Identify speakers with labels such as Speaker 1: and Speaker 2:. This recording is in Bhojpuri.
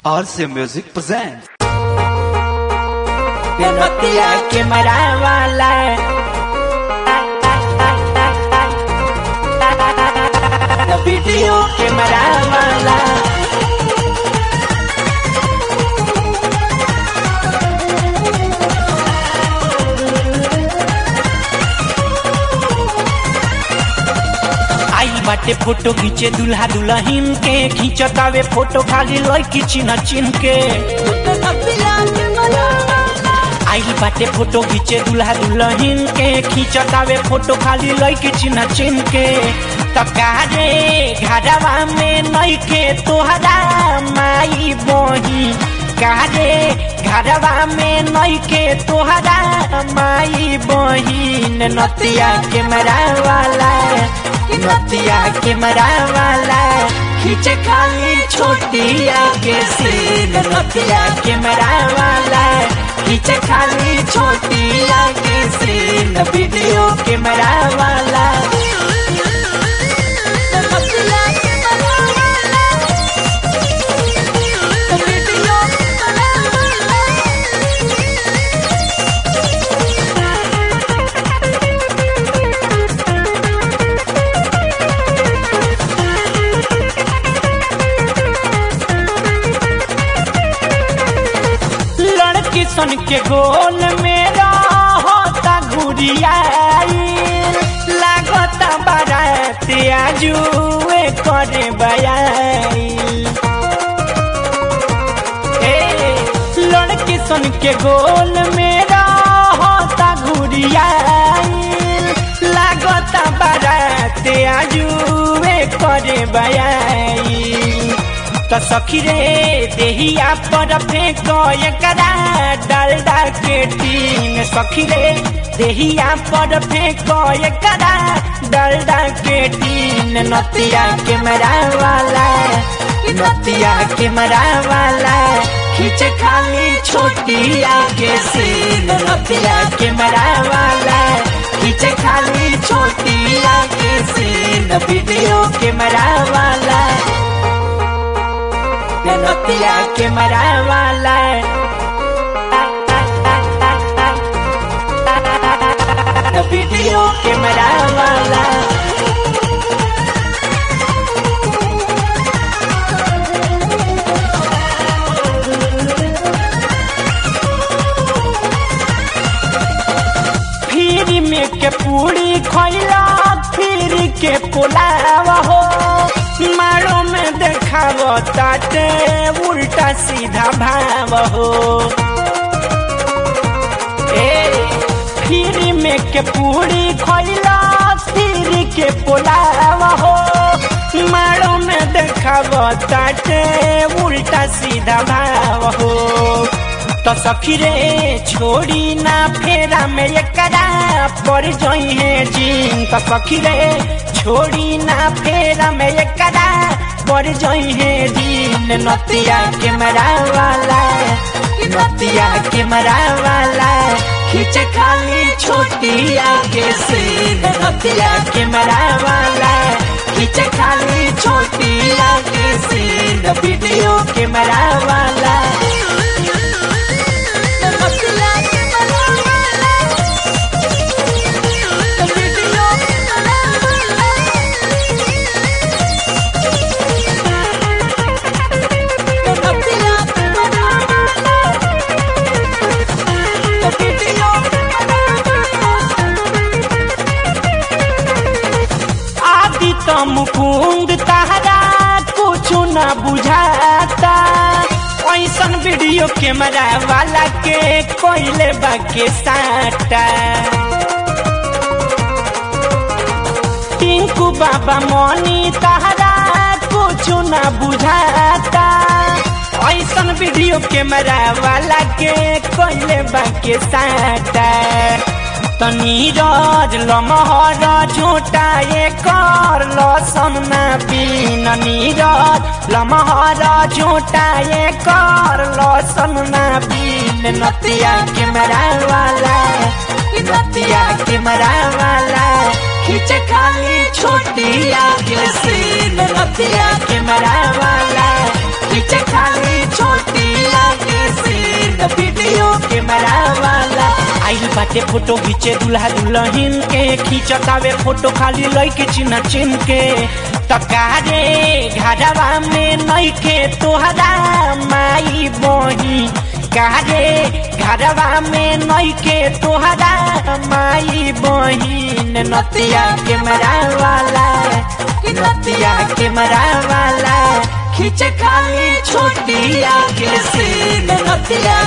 Speaker 1: RC Music presents.
Speaker 2: Penotia que maravilla. La video que maravilla. आई बाटे फोटो खींचे दुल्हा दुल्हन के खींचतावे फोटो खाली लड़की चिन्ह चिन्ह के आई बाटे फोटो खींचे दुल्हा दुल्हन के खींचतावे फोटो खाली लड़की चिन्ह चिन्ह के तकारे घरवा में नई के तोहरा माई बोही कारे घरवा में नई के तोहरा माई बहिन नतिया के मरावाला नतिया के मरावाला खींचे खाली छोटिया के सीन नतिया के मरावाला खींचे खाली छोटिया के सीन वीडियो के मरावाला लड़की सन के गोल में रहता घुरियाई लागता बारात आजुए करे बयाई ए, लड़की सन के गोल में रहता घुरियाई लागता बारात आजुए करे बयाई तो सखी रे देहिया पर फेंक एकरा डालडा के टीन सखी रे देहिया पर फेंक एकरा डालडा के टीन नतिया के वाला नतिया के वाला खींच खाली छोटिया के सीन नतिया के वाला खींच खाली छोटिया के सीन वीडियो के वाला नतिया के मरावाला वीडियो के मरावाला फिर में के पूरी खैला फिर के पुलाव हो मारो में देखाव ताटे उल्टा सीधा भाव हो ए फिर में के पूरी खैला फिर के पुलाव हो मारो में देखाव ताटे उल्टा सीधा भाव हो तो सखी रे छोड़ी ना फेरा में एकरा पर जोई है जीन तो सखी रे छोड़ी ना फेरा में एकरा पर जोई है जीन नतिया के वाला नतिया के वाला खींच खाली छोटिया के सीन नतिया के वाला खींच खाली छोटिया के सीन वीडियो के वाला आदि तो मुकुंद तहरा कुछ न बुझाता ऐसन वीडियो कैमरा वाला के कोइले बाके साटा टिंकू बाबा मनी तहरा कुछ न बुझाता ऐसन वीडियो कैमरा वाला के कोइले बाके साटा तनी रज लमहर झूठा कर लसन ना पीन नीरज लमहर झूठा कर लसन ना पीन नतिया के वाला नतिया के वाला खींच खाली छोटिया के सीन रतिया के मरा वाला खींच खाली छोट बाटे फोटो खींचे दूल्हा दुल्हन के खींचतावे फोटो खाली लइके चिन्ह चिन्ह के तकारे घरवा में नइखे तोहरा माई बही कारे घरवा में नइखे तोहरा माई बहिन नतिया कैमरा वाला नतिया कैमरा वाला खींच खाली छोटिया के सीन नतिया